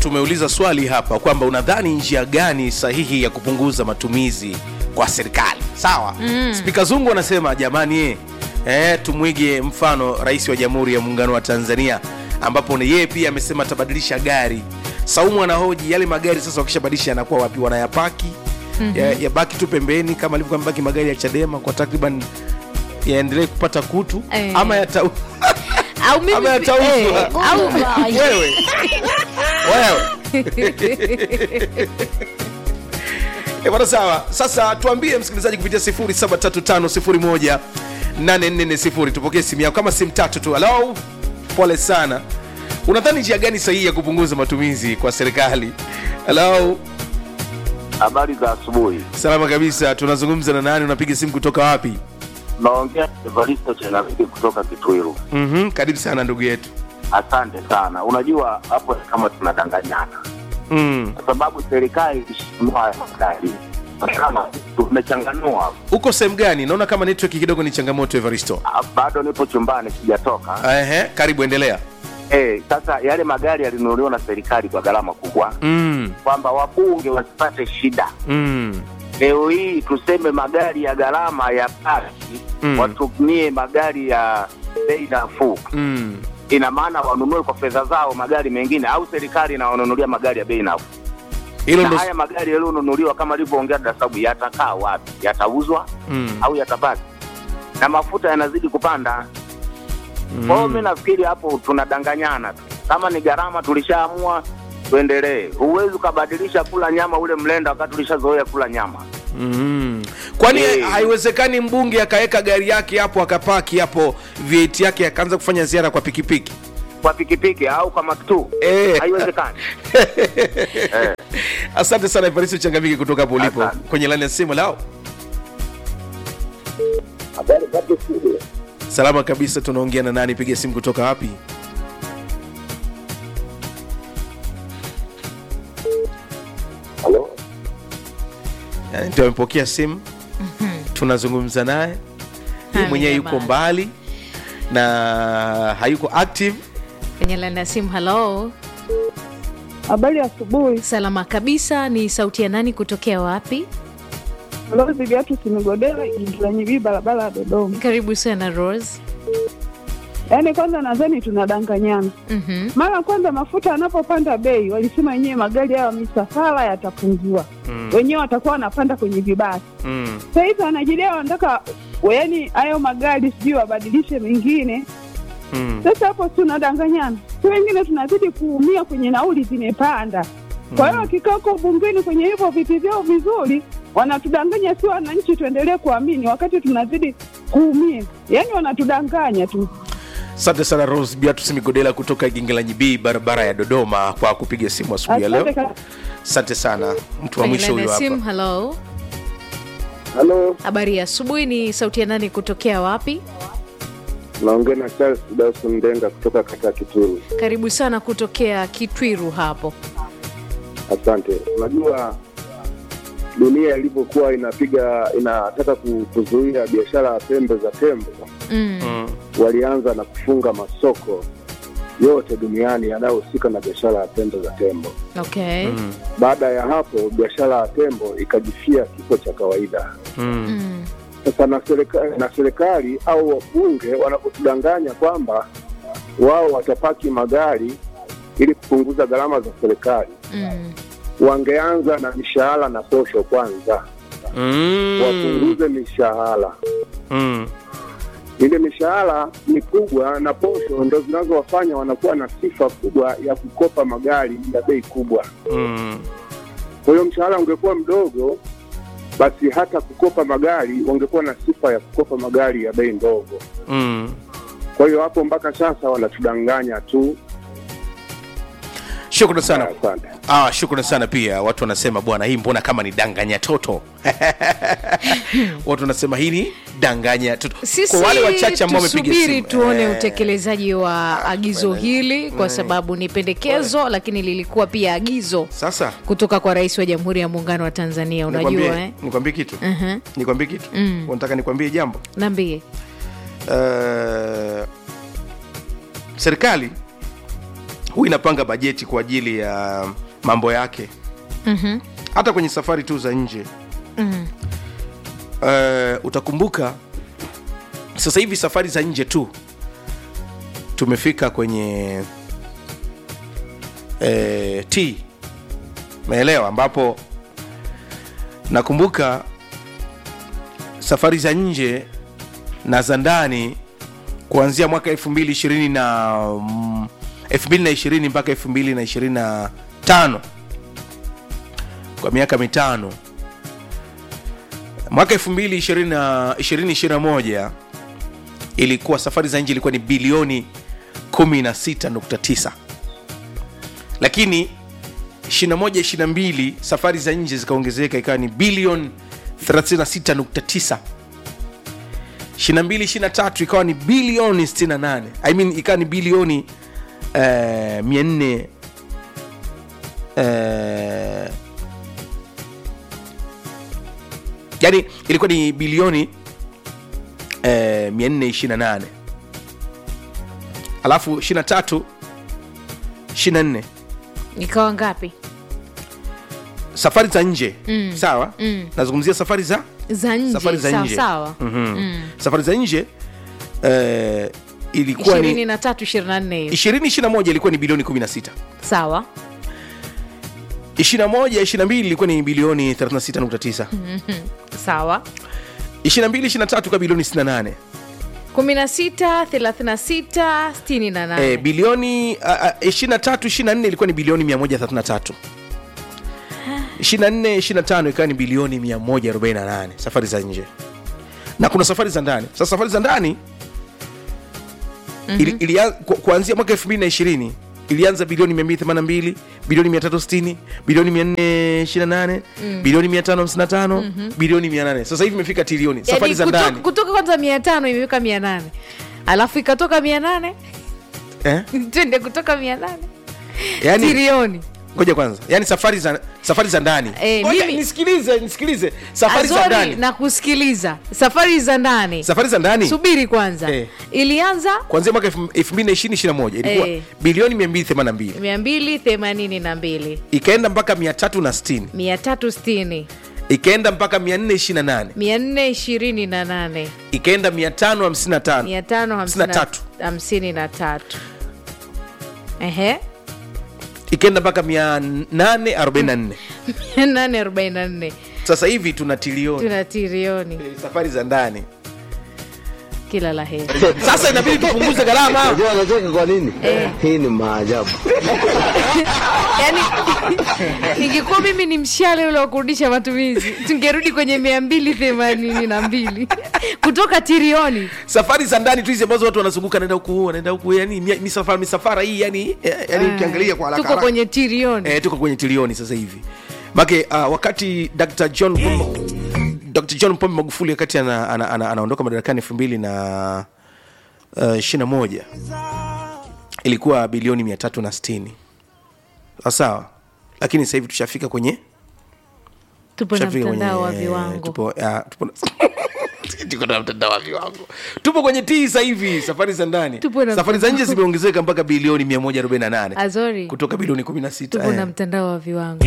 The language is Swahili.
tumeuliza swali hapa kwamba unadhani njia gani sahihi ya kupunguza matumizi kwa serikali sawa mm. spika zungu anasema jamani eh, eh, tumwige mfano rais wa jamhuri ya muungano wa tanzania ambapo ni yeye pia amesema atabadilisha gari saumu anahoji yale magari sasa wakishabadilisha yanakuwa wapi wanayapaki mm-hmm. ya, yabaki tu pembeni kama alivyokuwa amebaki magari ya chadema kwa takriban yaendelee kupata kutu Eh. ama yata au mimi ama yatauzwa eh, au wewe wewe Eh, bwana sawa sasa tuambie msikilizaji kupitia 0735018440 tupokee simu yako kama simu tatu tu halo pole sana unadhani njia gani sahihi ya kupunguza matumizi kwa serikali halo Habari za asubuhi. salama kabisa tunazungumza na nani unapiga simu kutoka wapi Naongea Evaristo Chenaviki kutoka Kitwiru. mm-hmm. karibu sana ndugu yetu Asante sana. Unajua hapo ni kama tunadanganyana, mm. kwa sababu serikali ilishinunua haya magari kama tumechanganua. uko sehemu gani naona kama network kidogo ni changamoto evaristo Ah, Bado nipo chumbani sijatoka. Ehe, karibu endelea Eh, sasa yale magari yalinunuliwa na serikali kwa gharama kubwa, mm. kwamba wabunge wasipate shida. Mm. Leo hii tuseme magari ya gharama ya basi Mm. watumie magari ya bei nafuu Mm. ina maana wanunue kwa fedha zao magari mengine au serikali inawanunulia magari ya bei nafuu. hilo Na ndo haya magari yaliyonunuliwa kama alivyoongea Dasabu yatakaa wapi? Yatauzwa Mm. au yatabaki? Na mafuta yanazidi kupanda. Kwa hiyo mi nafikiri hapo tunadanganyana tu. Kama ni gharama tulishaamua tuendelee. Huwezi ukabadilisha kula nyama ule mlenda wakati ulishazoea kula nyama. Mm. kwani Eh. haiwezekani mbunge akaweka gari yake hapo akapaki hapo VAT yake akaanza kufanya ziara kwa pikipiki Kwa pikipiki au kwa maktuu Eh. haiwezekani. eh. asante sana Evaristo changamiki kutoka hapo ulipo Asante. kwenye laini ya simu lao Habari bado studio. salama kabisa tunaongea na nani piga simu kutoka wapi Halo. Yani, ndio amepokea simu tunazungumza naye yeye Haya, mwenyewe yuko jamani. mbali na hayuko active kwenye laini ya simu halo Habari ya asubuhi. salama kabisa ni sauti ya nani kutokea wapi Lozi Viatu Simigodela Ingilanyibii, barabara ya Dodoma. karibu sana rose Yaani kwanza nadhani tunadanganyana. Mhm. Mara kwanza mafuta yanapopanda bei, walisema wenyewe magari hayo misafara yatapunguwa, wenyewe watakuwa wanapanda kwenye vibasi. mm. Sasa hivi wanajidai wanataka yaani hayo magari sijui wabadilishe mengine. Mm. Sasa hapo si tunadanganyana, si wengine tunazidi kuumia kwenye nauli zimepanda. Kwa hiyo wakikaa huko bungeni kwenye hivyo viti vyao vizuri, wanatudanganya si wananchi tuendelee kuamini, wakati tunazidi kuumia. Yaani wanatudanganya tu. asante sana rose biatus migodela kutoka gingelanyi b barabara ya dodoma kwa kupiga simu asubuhi ya leo Asante ka- asante sana mtu wa kwenye mwisho laini huyo ya simu hapa halo Halo. habari ya asubuhi ni sauti ya nani kutokea wapi Naongea na Charles Dawson Ndenga kutoka kata Kituru. karibu sana kutokea kitwiru hapo Asante. Unajua dunia ilivyokuwa inapiga inataka ku- kuzuia biashara ya pembe za tembo, mm. mm. walianza na kufunga masoko yote duniani yanayohusika na biashara ya pembe za tembo. okay Mm. Baada ya hapo, biashara ya tembo ikajifia kifo cha kawaida. Mm. Mm. Sasa na serikali, na serikali au wabunge wanapotudanganya kwamba wao watapaki magari ili kupunguza gharama za serikali, Mm. wangeanza na mishahara na posho kwanza, Mm. wapunguze mishahara. Mm. Ile mishahara mikubwa na posho ndo zinazowafanya wanakuwa na sifa kubwa ya kukopa magari ya bei kubwa. Mm. Kwa hiyo mshahara ungekuwa mdogo, basi hata kukopa magari wangekuwa na sifa ya kukopa magari ya bei ndogo. Mm. Kwa hiyo hapo mpaka sasa wanatudanganya tu. shukrani sana Asante. ah, shukrani sana pia watu wanasema bwana hii mbona kama ni danganya toto watu wanasema hii ni danganya toto sisi kwa wale wachache ambao wamepiga tusubiri simu tuone eh, utekelezaji wa agizo bwana. hili kwa sababu ni pendekezo lakini lilikuwa pia agizo sasa kutoka kwa rais wa jamhuri ya muungano wa tanzania unajua nikwambie eh? nikwambie kitu Mhm. nikwambie kitu Mm. unataka nikwambie jambo naambie uh, serikali huwa inapanga bajeti kwa ajili ya mambo yake Mhm. hata kwenye safari tu za nje Mhm. uh, utakumbuka sasa hivi safari za nje tu tumefika kwenye eh, t meelewa ambapo nakumbuka safari za nje na za ndani kuanzia mwaka 2020 na mm, 2020 mpaka 2025 kwa miaka mitano mwaka 2021 ilikuwa safari za nje ilikuwa ni bilioni 16.9 lakini 21 22 safari za nje zikaongezeka ikawa ni bilioni 36.9 22 23 ikawa ni bilioni 68 I mean, ikawa ni bilioni eh, 400 eh, yani ilikuwa ni bilioni eh, 428 alafu 23 24 ikawa ngapi safari za nje Mm. sawa Mm. nazungumzia safari za za nje safari za sawa nje sawa Mhm. safari za nje eh, ilikuwa ishirini ni na tatu ishirini na nne hiyo 2021 ilikuwa ni bilioni 16 sawa 21 22 ilikuwa ni bilioni 36.9 sawa 22 23 kwa bilioni 68 kumi na sita thelathini na sita sitini na nane eh, bilioni uh, uh, 23 24 ilikuwa ni bilioni 133 24 25 ikawa ni bilioni 148 safari za nje na kuna safari za ndani sasa safari za ndani ili, ili, ku, kuanzia mwaka 2020 ilianza bilioni 282 bilioni 360 bilioni 428 bilioni 555 bilioni 800 sasa hivi imefika trilioni safari Yaani za kutoka, ndani kutoka kwanza mia tano imeweka mia nane alafu ikatoka mia nane eh? twende kutoka mia nane yani, trilioni ngoja kwanza yani safari za safari za ndani Eh, Ngoja, mimi- nisikilize nisikilize safari za Azori ndani na kusikiliza safari za ndani safari za ndani subiri kwanza Eh. ilianza kuanzia mwaka 2021 ilikuwa Eh. bilioni 282 mia mbili themanini na mbili ikaenda mpaka 360 mia tatu sitini ikaenda mpaka 428 mia nne ishirini na nane ikaenda 555 mia tano hamsini na- tatu. hamsini na tatu ehe ikaenda mpaka 844 mia nane arobaini na nne sasa hivi tuna trilioni tuna trilioni Eh, safari za ndani kila la heri sasa inabidi tupunguze gharama Unajua anacheka kwa nini? Hii ni maajabu. yani ingekuwa mimi ni mshale ule wa kurudisha matumizi tungerudi kwenye mia mbili themanini na mbili kutoka trilioni safari za ndani tu hizi ambazo watu wanazunguka naenda huku naenda huku yani mia- misafara misafara hii yani eh, yani ukiangalia kwa haraka tuko haraka. kwenye trilioni eh, tuko kwenye trilioni sasa hivi make uh, wakati dr john pombe, dr john pombe magufuli wakati anaondoka ana, ana, anaondoka madarakani elfu mbili na uh, ishiri na moja ilikuwa bilioni mia tatu na sitini sawa lakini sasa hivi tushafika kwenye tupo na tushafika mtandao wa kwenye- viwango tupo, ya, tupo na- tuko na mtandao wa viwango tupo kwenye tii sasa hivi safari za ndani Tupo na safari za nje zimeongezeka mpaka bilioni 148 azori kutoka bilioni 16 tupo na eh. mtandao wa viwango